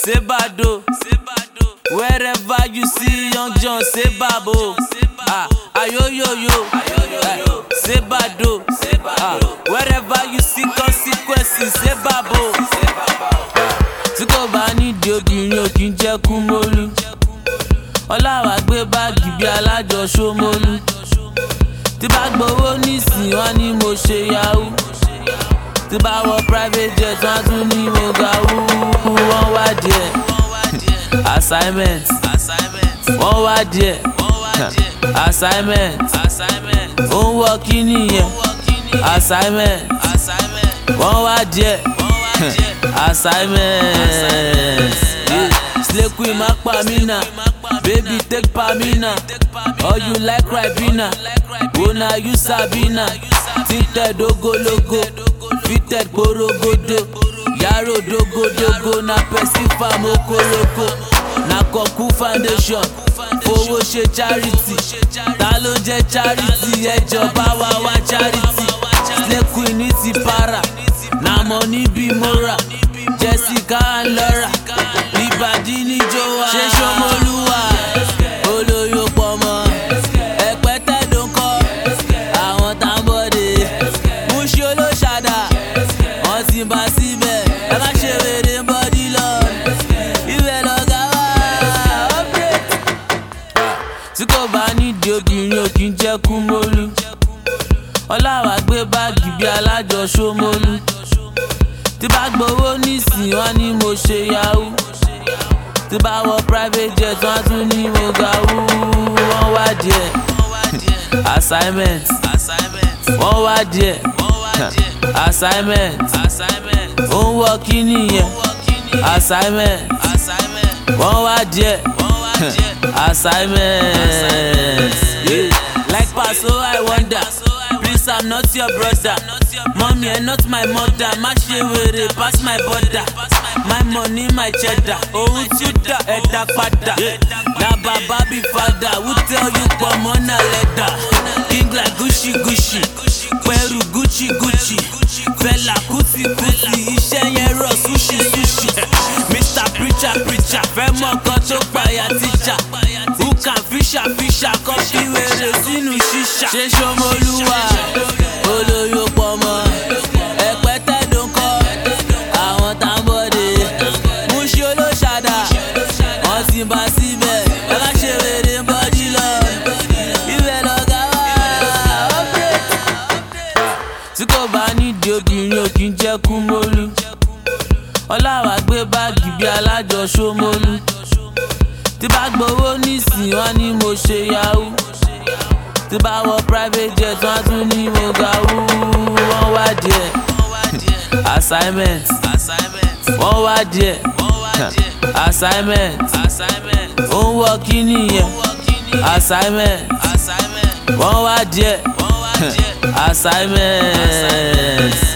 say bado. Wherever you see young John, say babo. Ah, ayoyoyo, eh, say bado. Ah, wherever you see consequences, say babo. Tí kò bá nídìí obìnrin ò kí ń jẹ́ kú mólú. Ọláwà gbé báàgì bí alájọ Ṣómólú. Tí bá gbowó nísìnyí wọ́n ní mo ṣe yahoo. Tí bá wọ private jet wọ́n á tún ní mo ga wúwú. Wọ́n wá díẹ̀ assignment wọ́n wá díẹ̀ assignment ó ń wọ kí nìyẹn assignment wọ́n wá díẹ̀ assignment slay queen má pa mí nà baby take pa mí nà or you like ribena una you sabi na tinted ogologo fitted gborogodo yàrá dogodogo na person farm okoroko na kọ̀kú foundation fowó ṣe charity ta ló jẹ́ charity ẹjọba wa wá charity slay queen ní ti para na money bí mora jessica and laura ìbàdí níjó wa ṣé ṣọmọlúwa olóyò pọmọ ẹpẹtẹ ló ń kọ àwọn tábọdé múṣí olóṣàdá wọn ti bá síbẹ̀ ẹ má ṣe wèrè bọ́dí lọ ibẹ̀ lọ́gá wá upgrade. tí kò bá nídìí obìnrin ò kí ń jẹ́ kú mólú ọláwà gbé báàgì bí alájọ Ṣómólú tí bá gbowó nísìnyí wọ́n ní mo ṣe yahoo tí bá wọ private jet wọ́n á tún ní mo ga wúwú wọ́n wá díẹ̀ assignment wọ́n wá díẹ̀ assignment ó ń wọ kí nìyẹn assignment wọ́n wá díẹ̀ assignment. Yeah. Like Paso, I wonder. Please, I'm not your brother. Mommy, and not my mother. Má ṣe wèrè pass my border. My money, my cheddar. Ohun tí ó dà ẹ̀dá padà. Na bàbá bí fada. Who tell you pọ̀mọ́ na lẹ́dà? King like Gucci Gucci. Pẹ̀rù Gucci Gucci. Fẹlá Kuti Kuti. Iṣẹ́ yẹn rọ̀ sushi sushi. Mr Preacher Preacher. Fẹ́ mọ̀ kan tó payà tíjà. Who can fisher fisher? Kọ́ fi wèrè sínú ṣíṣà. Ṣé Ṣọmọlúwa? Olóyò pọ̀mọ́. Ẹ̀pẹ́tẹ́ ló ń kọ́. Àwọn tábọ̀dé. Múṣí olóṣàdá. Wọ́n ti bá síbẹ̀. Ẹ má ṣe wèrè bọ́dí lọ. Ibẹ̀ lọ́gá wá. Upgrade tí kò bá nídìí obìnrin ò kí ń jẹ́ kú mólú ọláwà gbé báàgì bí alájọ Ṣómólú tí bá gbowó nísìnyí wọ́n ní mo ṣe yahoo tí bá wọ private jet wọ́n á tún ní mo ga wúwú wọ́n wá díẹ̀ assignment wọ́n wá díẹ̀ assignment ó ń wọ kí nìyẹn assignment wọ́n wá díẹ̀ assignment.